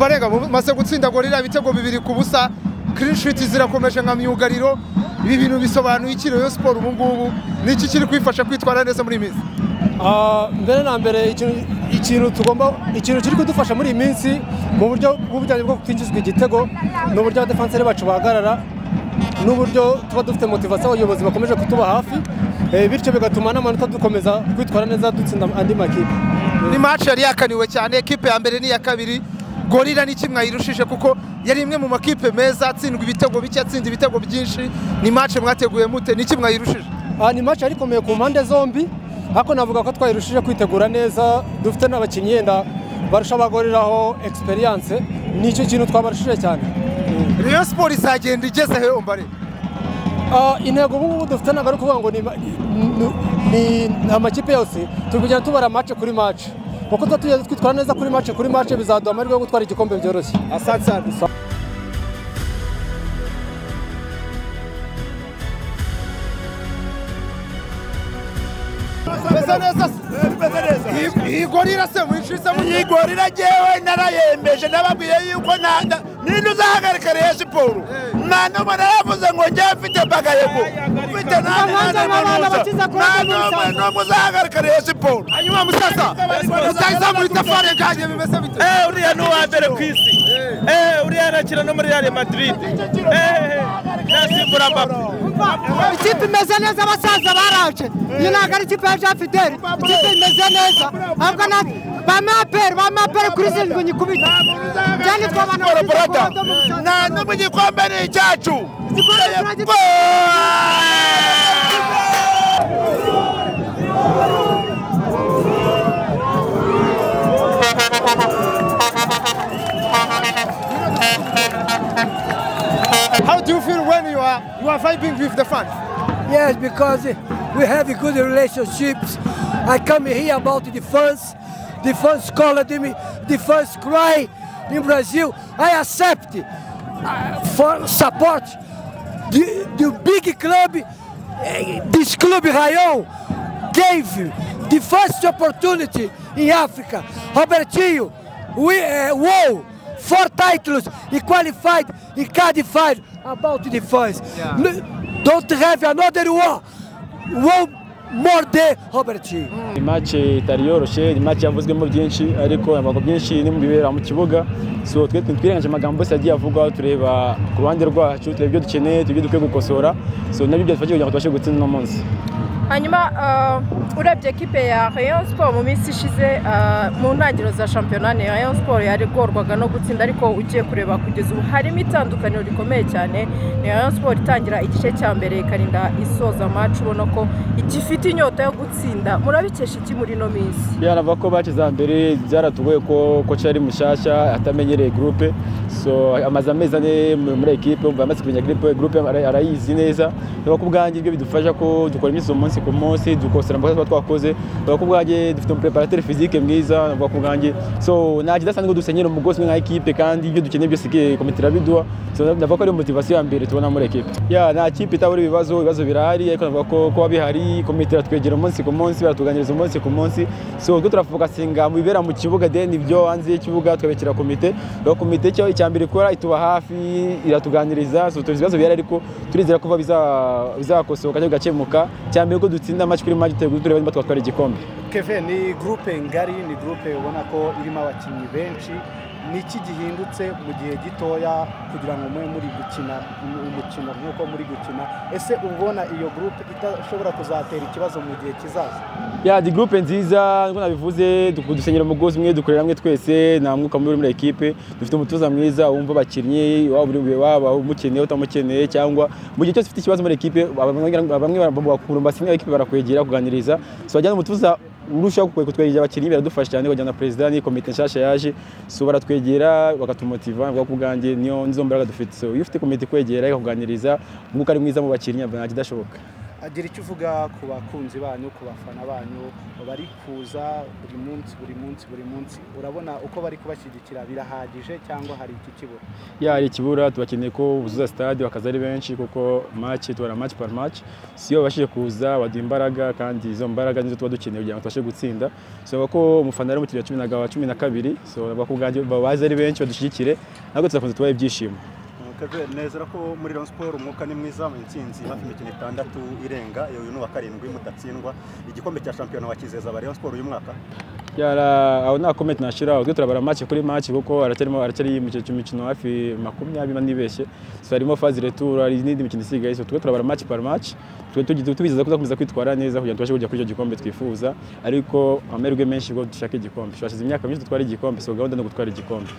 barenga maze gutsinda gorira ibitego bibiri ku busa kirishiti zirakomeje nka myugariro ibi bintu bisobanuye iki rero siporo ubu ngubu ni iki kiri kwifasha kwitwara neza muri iyi minsi mbere na mbere ikintu tugomba ikintu kiri kudufasha muri iyi minsi mu buryo bw'ubujyanye bwo kwinjizwa igitego ni uburyo abadefenseri bacu bahagarara n'uburyo tuba dufite motivasiyo abayobozi bakomeje kutuba hafi bityo bigatuma n'amanota dukomeza kwitwara neza dutsinda andi makipe ni maci yari yakaniwe cyane ekipe ya mbere n'iya kabiri gorira ni kimwe ayirushije kuko yari imwe mu makipe meza atsindwa ibitego bike atsinda ibitego byinshi ni mace mwateguye mute ni kimwe ayirushije ni mace yari ikomeye ku mpande zombi ariko navuga ko twayirushije kwitegura neza dufite n'abakinnyi yenda barusha abagoreraho egisperiyanse nicyo kintu twabarushije cyane rero siporo izagenda igeze he mbare intego ubu ngubu dufite ntabwo ari ukuvuga ngo ni amakipe yose turi kugenda tubara mace kuri mace kuko tuba tugeze twitwara neza kuri mace kuri mace bizaduha amahirwe yo gutwara igikombe byoroshye iyi gorira se mwishyuza iyi gorira ngewe narayembeje nababwiye yuko nanga ninde uzahagarika rero siporo nta numwe naravuze ngo njyewe mfite bagayego mfite nta numwe n'umwe uzahagarika rero siporo hanyuma musaza muzayizamura itafari nganye bimeze bite eh uriya ni uwa mbere ku isi eh uriya arakina no muri real madrid eh yasimbura mbappe ikipe imeze neza abasaza baraje iyi ntabwo ari ikipe ya jean fidel ikipe imeze neza ahubwo na ba maperi ba maperi kuri zirindwi nyikubita byanditse abantu siporo bafite borada gahunda mu Rwanda. nta numwe igikombe ni icyacu Igikombe turagitsinda. how do you feel when you are you are vibing with the fans Yes, because we have a good relationships. I come here about the fans. The fans called me, the fans cry in Brazil. I accept uh, for support the, the big club, eh, this club Rayon gave the first opportunity in Africa. Robertinho, we uh, won four titles, he qualified, he qualified about the first. N- Don't have another one, one more day, Robertinho. imace itari yoroshye imace yavuzwemo byinshi ariko amagambo byinshi ni mu bibera mu kibuga so twe twirengagije amagambo yose yagiye avugwa tureba ku ruhande rwacu tureba ibyo dukeneye tureba ibyo dukwiye gukosora so nabyo byadufasha kugira ngo tubashe gutsinda uno munsi hanyuma uh, urebye ekipe ya rayon sport mu minsi ishize uh, mu ntangiriro za shampiyona ni rayon sport yarigorwaga no gutsinda ariko ugiye kureba kugeza ubu harimo itandukaniro rikomeye cyane ni rayon sport itangira igice cya mbere ikarinda isoza maci ubona ko igifite inyota yo gutsinda murabikesha iki muri ino minsi byarava ko bacize mbere byaratugoye ko koci yari mushyashya atamenyereye gurupe so amaze amezi ane mu- muri ekipe umva amaze kumenya gurupe gurupe ara- arayizi neza reba ko ubwanjye ibyo bidufasha ko dukora imyitozo umunsi ku munsi dukosora amakosa tuba twakoze reba ko ubwanjye dufite umupreparateur fizike mwiza navuga ku bwanjye so nta kidasanzwe ko dusenyera umugozi umwe nka ekipe kandi ibyo dukeneye byose ke- komite irabiduha so ndavuga ko ari motivasiyo ya mbere tubona muri ekipe ya nta kipe itabura ibibazo ibibazo birahari ariko navuga ko kuba bihari komite iratwegera umunsi ku munsi baratuganiriza umunsi ku munsi so ubwo turafokasinga mu bibera mu kibuga then ibyo hanze y'ikibuga tukabekera komite rero komite cyo icya mbere ikora ituba hafi iratuganiriza so tuzi ibibazo bihari ariko turizera kuba biza- bizakosoka cyangwa bigakemuka icya mbere ko dutsinda amaci kuri maji tureba niba twatwara igikombe keve ni gurupe ngari ni gurupe ubona ko irimo abakinnyi benshi ni iki gihindutse mu gihe gitoya kugira ngo mube muri gukina umukino nk'uko muri gukina ese ubona iyo gurupe idashobora kuzatera ikibazo mu gihe kizaza ya di groupe nziza ngo nabivuze du- dusenyera umugozi umwe dukorera hamwe twese nta mwuka mubi uri muri ekipe dufite umutoza mwiza wumva abakinnyi waba uri waba umukeneye utamukeneye cyangwa mu gihe cyose ufite ikibazo muri ekipe bamwe bamwe bakumva kimwe ekipe barakwegera kuganiriza so wajyana umutoza urushaho kutwegerera abakinnyi biradufasha cyane kugira ngo perezida n'iyi komite nshyashya yaje so baratwegera bakatumotiva bavuga ko ubwanjye niyo nizo mbaraga dufite so iyo ufite komite ikwegera ikakuganiriza umwuka ari mwiza mu bakinnyi ntabwo idashoboka agira icyo uvuga ku bakunzi banyu ku bafana banyu bari kuza buri munsi buri munsi buri munsi urabona uko bari kubashyigikira birahagije cyangwa hari iki kibura ya hari ikibura tubakeneye ko buzuza stade bakaza ari benshi kuko match tubara match par match si iyo babashije kuza baduha imbaraga kandi izo mbaraga nizo tuba dukeneye kugira ngo tubashe gutsinda so bavuga ko umufana ari umukiriya wa cumi na ga- wa cumi na kabiri so bavuga ko ubwanjye babaze ari benshi badushyigikire ntabwo tuzakomeza tubaha ibyishimo Kevin nezera ko muri Rayon Sport umwuka ni mwiza mu intsinzi hafi imikino itandatu irenga iyo ni uwa karindwi mutatsindwa igikombe cya shampiyona wakizeza aba Rayon Sport uyu mwaka yara aho nta comment nashyira ubwo turabara match kuri match kuko aracyarimo aracyari mu cyo mikino hafi makumyabiri niba nibeshye so harimo phase retour hari n'indi mikino isigaye so twe turabara match par match twe tugiye tubizaza kuzakomeza kwitwara neza kugira ngo tubashe kujya kuri icyo gikombe twifuza ariko amerwe menshi ubwo dushaka igikombe twashize imyaka myinshi dutwara igikombe so gahunda ni ugutwara igikombe